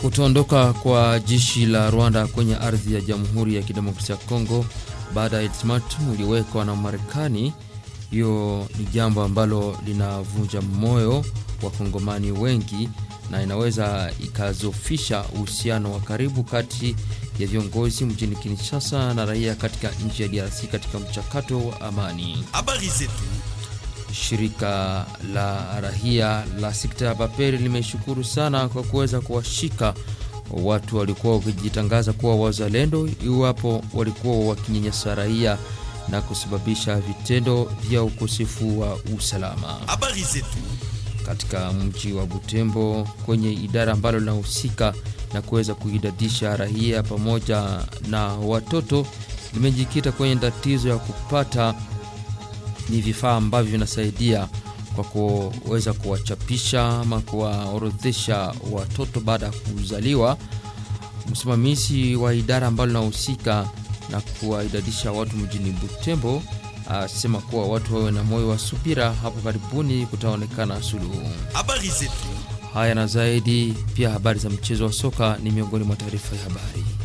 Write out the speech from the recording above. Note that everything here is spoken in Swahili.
Kutoondoka kwa jeshi la Rwanda kwenye ardhi ya Jamhuri ya Kidemokrasia ya Kongo baada ya ultimatum uliowekwa na Marekani, hiyo ni jambo ambalo linavunja moyo wa Kongomani wengi na inaweza ikazofisha uhusiano wa karibu kati ya viongozi mjini Kinshasa na raia katika nchi ya DRC katika mchakato wa amani. Habari zetu. Shirika la rahia la sekta ya Baperi limeshukuru sana kwa kuweza kuwashika watu walikuwa wakijitangaza kuwa wazalendo, iwapo walikuwa wakinyanyasa raia na kusababisha vitendo vya ukosefu wa usalama Habari zetu. katika mji wa Butembo kwenye idara ambalo linahusika na kuweza kuidadisha raia pamoja na watoto limejikita kwenye tatizo ya kupata ni vifaa ambavyo vinasaidia kwa kuweza kuwachapisha ama kuwaorodhesha watoto baada ya kuzaliwa. Msimamizi wa idara ambalo linahusika na kuwaidadisha watu mjini Butembo asema kuwa watu wawe na moyo wa subira, hapo karibuni kutaonekana suluhu. Habari zetu. Haya na zaidi, pia habari za mchezo wa soka ni miongoni mwa taarifa ya habari.